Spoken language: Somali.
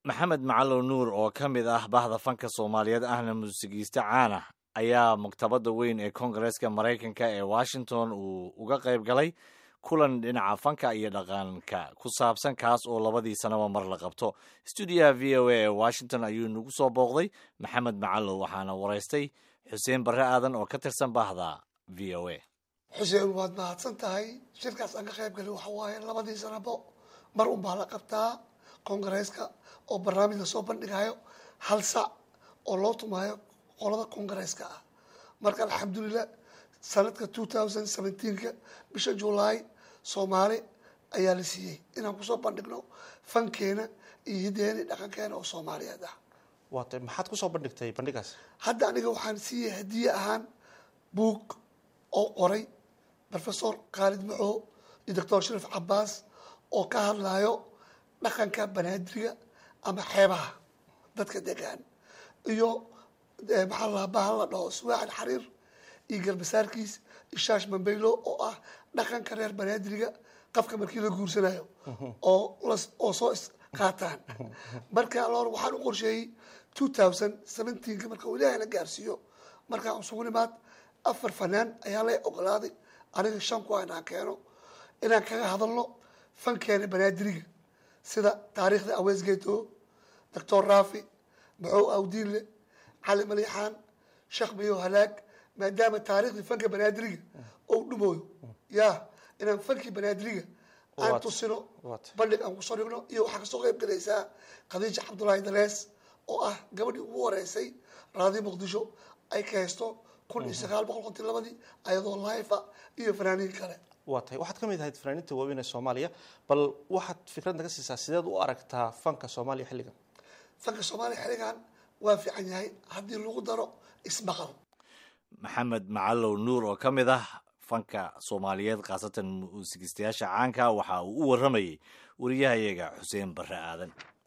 maxamed macalow nuur oo ka mid ah bahda fanka soomaaliyeed ahna muusigiiste caana ayaa maktabadda weyn ee koongareeska maraykanka ee washington uu uga qayb galay kulan dhinaca fanka iyo dhaqanka ku saabsan kaas oo labadii sanaba mar la qabto stuudiyaha v o a ee washington ayuu nagu soo booqday maxamed macalow waxaana waraystay xuseen barre aadan oo ka tirsan bahda v o a xuseen waad mahadsan tahay shirkaas aan ka qayb galay waxa waaye labadii sanabo mar un baa la qabtaa koongareeska oo barnaamij lasoo bandhigayo hal sac oo loo tumaayo qolada koongareeska ah marka alxamdulilah sanadka two thousand seventeenka bisha julaay soomaali ayaa la siiyey inaan kusoo bandhigno fankeena iyo hideeni dhaqankeena oo soomaaliyeed ah waata maxaad kusoo bandhigtay bandhigaas hadda aniga waxaan siiyey hadiye ahaan buug oo qoray professor khaalid maxoo iyo doctor sharif cabaas oo ka hadlayo dhaqanka banaadiriga ama xeebaha dadka degaan iyo maxaa la bahal la dhaho suwaaxil xariir iyo garbasaarkiis ishaash mambeylo oo ah dhaqanka reer banaadiriga qafka markii la guursanayo oo oo soo isqaataan marka loor waxaan u qorsheeyey two thousand seventeenka marka uu ilaahay la gaarsiiyo markaan isugu nimaad afar fanaan ayaa la ogolaaday aniga shan ku inaan keeno inaan kaga hadalno fankeena banaadiriga sida taariikhda aweesgeeto doctor raafi maxow awdiinle cali maliixaan sheekh mayo halaag maadaama taariikhdii fanka banaadiriga ou dhumooyo ya inaan fankii banaadiriga aan tusino bandhig aan kusoo dhigno iyo waxaa kasoo qayb galaysaa khadiija cabdullaahi dalees oo ah gabadhii ugu horeysay raadi muqdisho ay ka haysto kun iyo sagaal boqol konton labadii ayadoo laifa iyo fanaaniin kale waa tahay waxaad ka mid ahayd fanaaniinta waaweyn ee soomaaliya bal waxaad fikrad naga siisaa sideed u aragtaa fanka soomaaliya xilligan fanka soomaaliya xilligan waa fiican yahay haddii lagu daro ismaqal maxamed macalow nuur oo ka mid ah fanka soomaaliyeed khaasatan muusigistayaasha caanka waxa uu u warramayey wariyahayaga xuseen barre aadan